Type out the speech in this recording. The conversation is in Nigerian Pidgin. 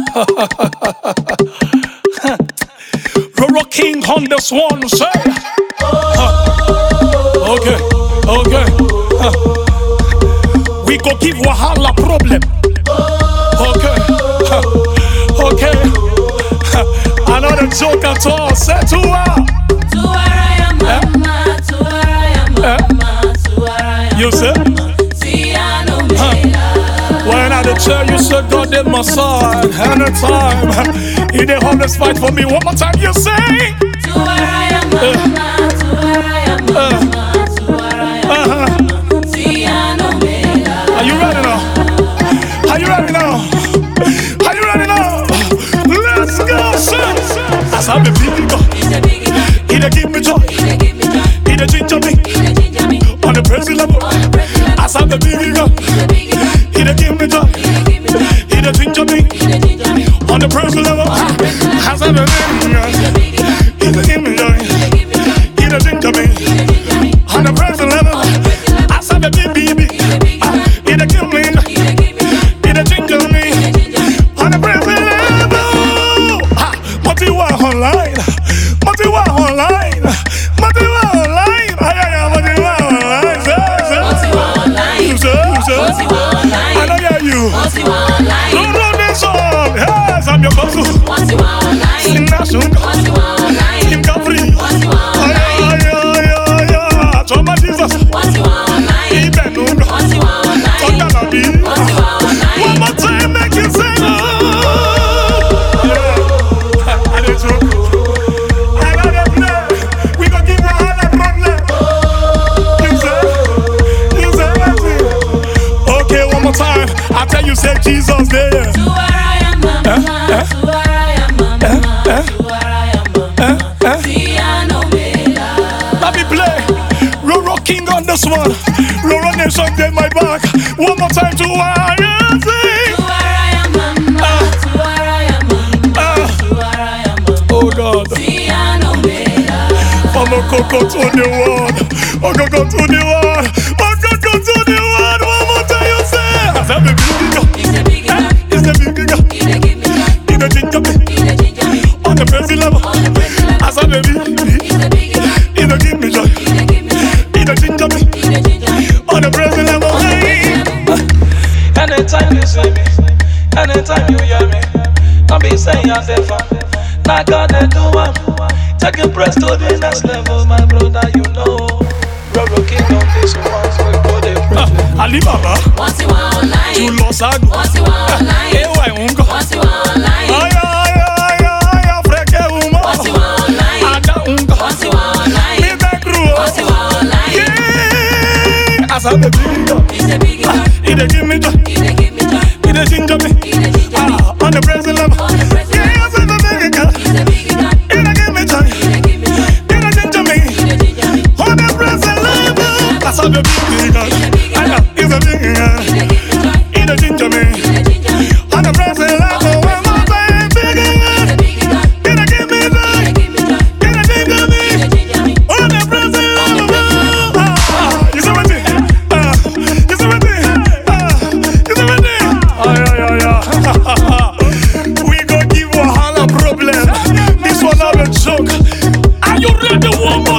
Roro King on this one, say. Huh. Okay, okay. Huh. We go give Wahala problem. Okay, huh. okay. Huh. Another joke at all. Say to her. Tuwaraya mama, tuwaraya mama, tuwaraya You say? Tiano Mela. When I dey tell you, say God in my side anytime. He dey always fight for me. One more time, you say. Tuwaraya mama, tuwaraya mama, tuwaraya Uh-huh. Tiano Mela. Are you ready now? Are you ready now? Are you ready now? Let's go, son. As I'm a big God, He's a biggie guy, he dey give me joy, he dey give me joy, he dey ginger me he dey ginger me. on the crazy level. On the president, As I'm a big God, he's a biggie guy, he dey give me joy, he dey give me joy, he dey ginger me he dey ginger me. on the crazy level. As I'm a big He's a God, biggie guy, he dey give me joy, he dey give me joy, he dey ginger me he dey ginger me. on the crazy level. On the president, As I'm a big baby, he's a biggie guy, he dey give me, he dey give me joy, he dey ginger me. he dey ginger me. on the present level. Ah, mo ti wà online, mo ti wà online, mo ti wà online, ayaya mo ti wà online. Ṣé ṣé Ó ti wà online, ṣé ṣé ó ti wà I online, don't hear you. ó ti wà online, Don't run this song. Yes, I'm your boss. ó ti wà online, Sing that song. ó ti wà online, Sing that free. ó ti wà online, Ayaya, ayaya, Choma Jesus. ó ti wà online, Ibẹ̀ nù. ó ti wà online, Tọ́jà làbí. ó ti wà online. One more time, make you sing. Oh. Yeah. I dey joke. I know dey play. We go give Wahala problem. You say, you say wetin? Okay, one more time. I tell you, say Jesus there. Tuwaraya mama, tuwaraya mama, tuwaraya mama, Tiano Mela. Let me play. Roro King on this one. Roro Nation get my back. One more time to Wahala sing. Tuwaraya mama, tuwaraya mama, Ah. tuwaraya mama, Oh God. Tiano Mela. From Okoko to the world, Okoko to the world, Okoko to the world. One more time, you say. I said, baby, you He's a big guy, It's the big girl. he dey give me joy, You the ginger me he dey ginger me. on the crazy level. On the president, I said, baby, he's a big guy, you the give me joy. he dey give me joy, You the ginger me he dey ginger me. on the crazy level. Hey. Anytime you see me, anytime you hear me, don't be saying yourself, now God they do one. Take your press to the next level, my brother, you know. Roro King on this one, so we go the preach. Ali Baba, Wọ́n ti wà online, you lost a wọ́n ti wà online, Ewa Ungo. wọ́n ti wà online, Aya, aya, aya, aya, freke uma. wọ́n ti wà online, Ada Ungo. wọ́n ti wà online, Me back row. wọ́n ti wà online. Yeah. I said, baby, He's a big guy, you the give me joy. he dey give me joy, You the ginger me. he dey ginger me. Ah, on the crazy level. On the crazy Yeah, level. I said, baby, girl. He's a big guy, You the give me joy. he dey give me joy, You the ginger me. he dey ginger me. On the crazy level. I said, baby, girl. I know, he's a big girl. He dey give me joy, You the ginger me. he dey ginger me. On the crazy level. One more time, big girl. He's a big guy, You the give me he joy. dey give me joy, You the ginger me. he dey ginger me. On the crazy level. Ah, you see what it? Ah, you see what it? Ah, you see what it? Ay, ay, ay, ay. We go give Wahala problem. This one not a joke. Are you ready one more